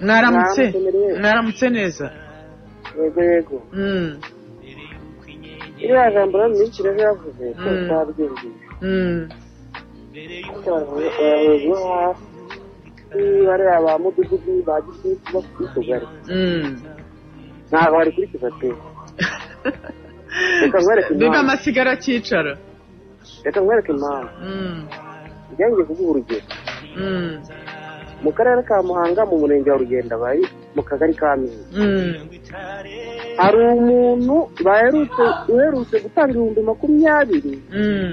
mwaramutse Mwaramutse murewe. mwaramutse neza yego yego Mm, iriya jambo rero ni myinshi rero yavuze twese Mm. twabyumvise mm, ariko barahurwa hasi bariya ba mudugudu ba gitifu bo kutugari mm. ntabwo barikurikiza pe Reka nkwereke impamvu. biba amasigara akicaro reka nkwereke impamvu Mm, njyangiye kuguha urugero mm, mu karere ka muhanga mu murenge wa rugenda bari mu kagari ka mihigo mm, hari umuntu baherutse uherutse gutanga ibihumbi makumyabiri mm,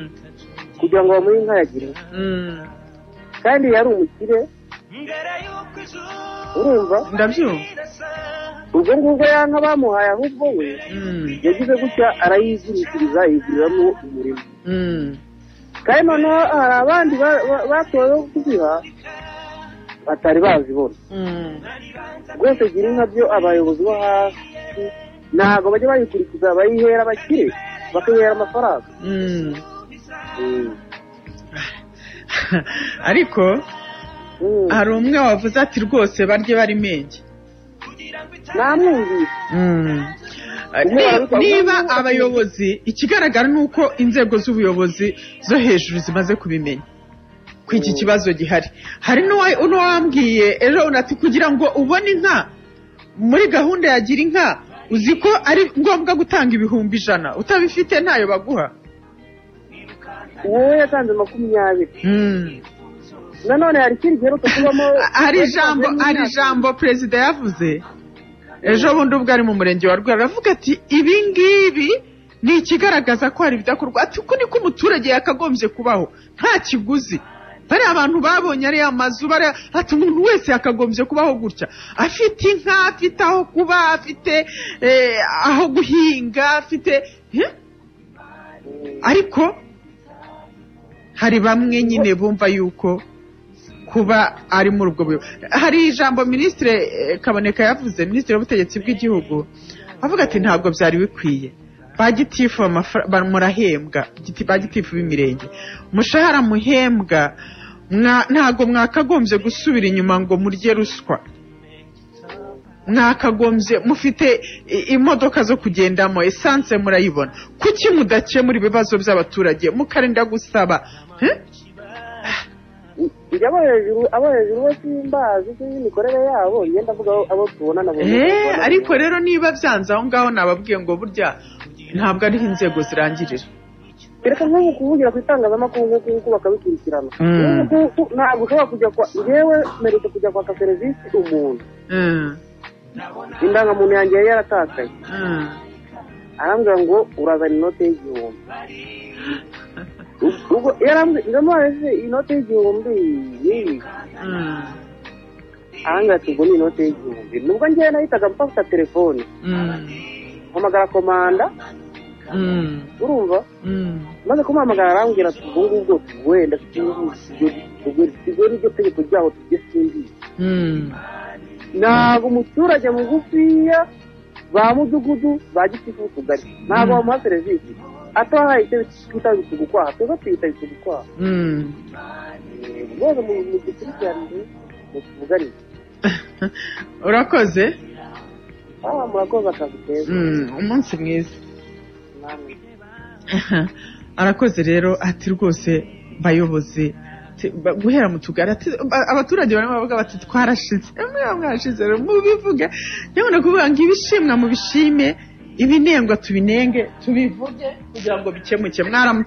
kugira ngo bamuhe inka yagira mm. kandi yari umukire urumva ndabyumva ubwo ngubwo ya nka bamuhaye ahubwo we Mm, yagize gutya arayizirikiriza yiguriramo umurimo mm, kandi noneho hari abandi ba- ba- batowe bo kuziha batari bazibona mm, rwose gira inka byo abayobozi bo hasi ntabwo bajya bayikurikiza bayihera abakire bakayihera amafaranga mm. Mm. ariko Mm. hari umwe wavuze ati rwose barye bari menge namwumvise Mm. Ni- ariko- niba abayobozi ikigaragara ni uko inzego z'ubuyobozi zo hejuru zimaze kubimenya ko iki kibazo gihari hari n'uwa- n'uwambwiye ejo unati kugira ngo ubone inka muri gahunda ya gira inka uzi ko ari ngombwa gutanga ibihumbi ijana utabifite ntayo baguha wowe yatanze makumyabiri Mm. nanone hari ikindi giheruka kubamo hari ijambo hari ijambo perezida yavuze ejo bundi ubwo ari mu murenge wa rwera aravuga ati ibi ngibi ni ikigaragaza ko hari ibidakorwa ati uku niko umuturage yakagombye kubaho nta kiguzi bariya abantu babonye ariya mazu bariya ati umuntu wese yakagombye kubaho gutya afite inka afite aho kuba afite eh, aho guhinga afite Eh? ariko hari bamwe nyine bumva yuko kuba ari muri ubwo buyobozi hari ijambo minisitiri kaboneka yavuze minisitiri w'ubutegetsi bw'igihugu avuga ati ntabwo byari bikwiye ba gitifu amafara- ba- murahembwa giti- ba gitifu b'imirenge umushahara muhembwa mwa- ntabwo mwakagombye gusubira inyuma ngo murye ruswa mwakagombye mufite i- imodoka zo kugendamo esanse murayibona kuki mudakemura ibibazo by'abaturage mukarinda gusaba Eh? njya abo hejuru abo hejuru bo simbazi n'imikorere yabo njye ndavuga abo- abo tubonana buri Eh, ariko rero niba byanze aho ngaho nababwiye ngo burya ntabwo ariho inzego zirangirira reka nk'ubu kuvugira ku itangazamakuru nk'uku nguku bakabikurikirana Mm. nk'ubu nguku ntabwo ushobora kujya kwa njyewe mperutse kujya kwaka serivisi umuntu Mm, indangamuntu yanjye yari yaratakaye mm, arambwira ngo urazana inote y'igihumbi ubwo yarambwira ndamubaye se inote y'igihumbi ni mm, ahangaha tubwo ni inote y'igihumbi nubwo njyewe nahitaga mfata telefone mm, mpamagara komanda mm, urumva mm, maze kumuhamagara arambwira ati ubwo ngubwo wenda tugwe n'iryo tegeko ryaho tujye simbizi mm, ntabwo umuturage mugufiya ba mudugudu ba gitifu utugari ntabwo bamuha serivisi atahaye icyo twita bitugu kwaha twebwe tuyita bitugu kwaha mm. rwose mu mu dukurikiranire mutuvuganire urakoze aha murakoze akazi keza Mm, umunsi mwiza arakoze rero ati rwose bayobozi ti- ba- guhera mu tugari ati- ba- abaturage barimo baravuga bati twarashize mwe mwashize rero mubivuge nyabona kuvuga ngo ibishimwa mu bishime ibinengwa tubinenge tubivuge kugira ngo bikemuke mwaramutse